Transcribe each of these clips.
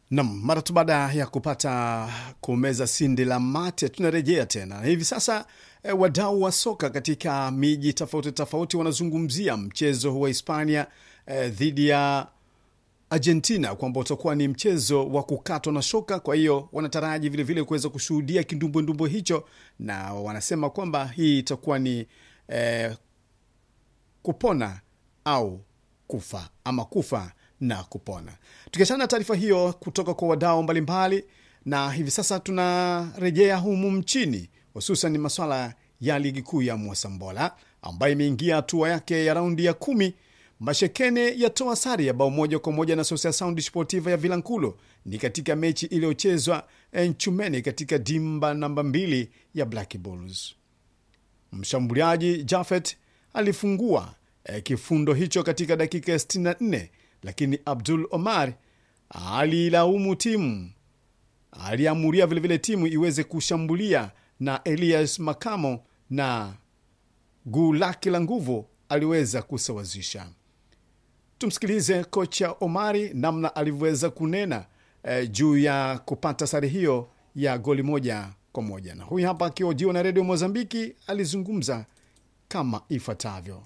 Nam, mara tu baada ya kupata kumeza sindi la mate, tunarejea tena hivi sasa. E, wadau wa soka katika miji tofauti tofauti wanazungumzia mchezo wa Hispania e, dhidi ya Argentina kwamba utakuwa ni mchezo wa kukatwa na shoka. Kwa hiyo wanataraji vilevile kuweza kushuhudia kindumbwendumbwe hicho, na wanasema kwamba hii itakuwa ni e, kupona au kufa ama kufa na kupona. Tukiachana na taarifa hiyo kutoka kwa wadau mbalimbali, na hivi sasa tunarejea humu mchini, hususan maswala ya ligi kuu ya Mwasambola ambayo imeingia hatua yake ya raundi ya kumi. Mashekene yatoa sare ya bao moja kwa moja na Social Sound Sportiva ya Vilankulo ni katika mechi iliyochezwa Nchumeni katika dimba namba mbili ya Black Bulls. Mshambuliaji Jafet alifungua eh, kifundo hicho katika dakika ya 64 lakini Abdul Omar alilaumu timu, aliamuria vilevile timu iweze kushambulia na Elias Makamo na guu lake la nguvu aliweza kusawazisha. Tumsikilize kocha Omari namna alivyoweza kunena eh, juu ya kupata sare hiyo ya goli moja kwa moja, na huyu hapa akihojiwa na redio Mozambiki alizungumza kama ifuatavyo.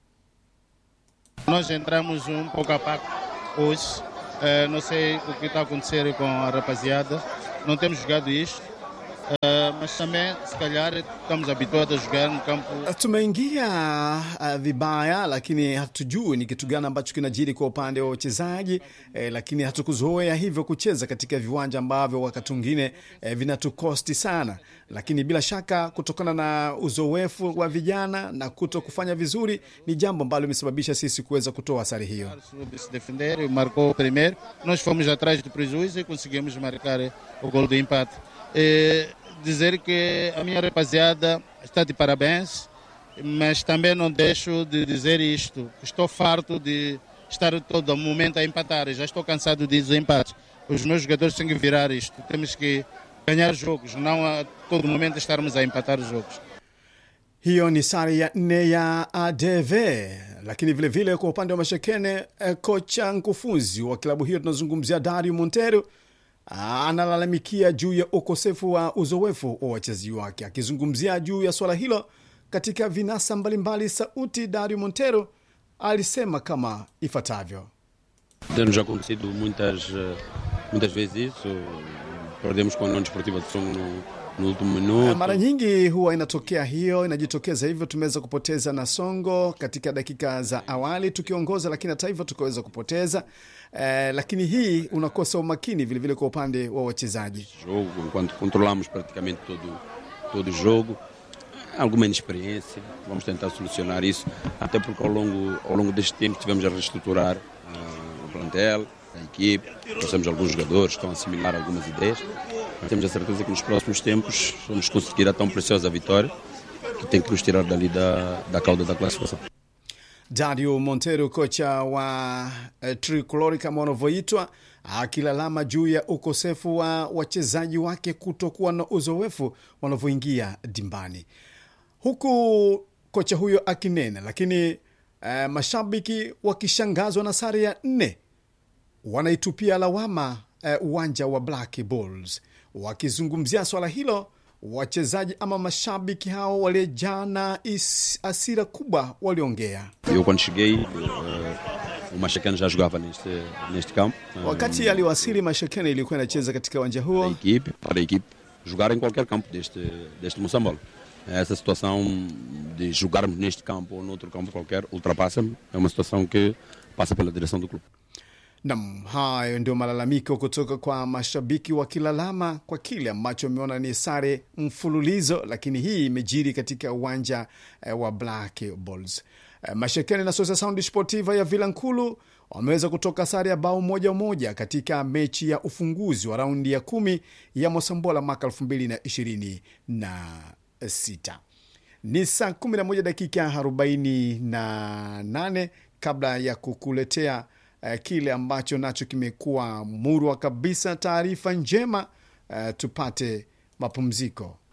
Nós entramos um pouco a pouco hoje. Eh, não sei o que está a acontecer com a rapaziada. Não temos jogado isto. Eh, mas também, se calhar, estamos habituados a jogar no campo. Tumeingia uh, vibaya, lakini hatujui ni kitu gani ambacho kinajiri kwa upande wa wachezaji eh, lakini hatukuzoea hivyo kucheza katika viwanja ambavyo wakati mwingine eh, vinatukosti sana, lakini bila shaka kutokana na uzoefu wa vijana na kuto kufanya vizuri ni jambo ambalo limesababisha sisi kuweza kutoa sare hiyo. soube se defender e marcou o primeiro. Nós fomos atrás do prejuízo e conseguimos marcar o gol do empate. Eh, dizer que a minha rapaziada está de parabéns, mas também não deixo de dizer isto. Estou farto de estar todo momento a empatar. Já estou cansado de empate. Os meus jogadores têm que virar isto. Temos que ganhar jogos, não a todo momento estarmos a empatar os jogos. Hiyo ni sare ya nne ya ADV, lakini vilevile vile kwa upande wa Mashekene eh, kocha mkufunzi wa klabu hiyo tunazungumzia Dario Montero analalamikia juu ya ukosefu wa uzoefu wa wachezaji wake. Akizungumzia juu ya swala hilo katika vinasa mbalimbali sauti, Dario Montero alisema kama ifuatavyo. Tem-nos acontecido muitas, eh, muitas vezes isso. Perdemos com a União Desportiva de Songo no, no último minuto. Mara nyingi huwa inatokea hiyo, inajitokeza hivyo. Tumeweza kupoteza na Songo katika dakika za awali tukiongoza, lakini hata hivyo tukaweza kupoteza eh, lakini hii unakosa umakini vilevile kwa upande wa wachezaji. jogo, enquanto controlamos praticamente todo, todo o jogo. Alguma inexperiência, vamos tentar solucionar isso, até porque ao longo, ao longo deste tempo tivemos a reestruturar eh, o plantel, a equipe, trouxemos alguns jogadores que estão a assimilar algumas ideias. Mas temos a certeza que nos próximos tempos vamos conseguir a tão preciosa vitória que tem que nos tirar dali da, da cauda da classificação. Dario Montero, kocha wa eh, Tricolor kama wanavyoitwa, akilalama juu ya ukosefu wa wachezaji wake kutokuwa na uzoefu wanavyoingia dimbani, huku kocha huyo akinena, lakini eh, mashabiki wakishangazwa na sare ya nne wanaitupia lawama eh, uwanja wa Black Bulls. Wakizungumzia swala hilo, wachezaji ama mashabiki hao waliojaa na is- hasira kubwa waliongea. Eu, quando cheguei, eh, o Machacano já jogava neste, neste campo. eh, Wakati aliwasili, Mashekene ilikuwa inacheza katika uwanja a huo. equipe, para a equipe jogar em qualquer campo deste, deste Moçambola. Essa situação de jogarmos neste campo ou noutro campo qualquer ultrapassa-me. É uma situação que passa pela direção do clube. Nam, hayo ndio malalamiko kutoka kwa mashabiki wakilalama kwa kile ambacho wameona ni sare mfululizo, lakini hii imejiri katika uwanja eh, wa Black Bulls. Eh, Mashekene na Sosa Sound Sportiva ya Vilankulu wameweza kutoka sare ya bao moja moja katika mechi ya ufunguzi wa raundi ya kumi ya Mosambola mwaka elfu mbili na ishirini na sita. Ni saa 11 dakika 48 kabla ya kukuletea eh, kile ambacho nacho kimekuwa murwa kabisa, taarifa njema. Eh, tupate mapumziko.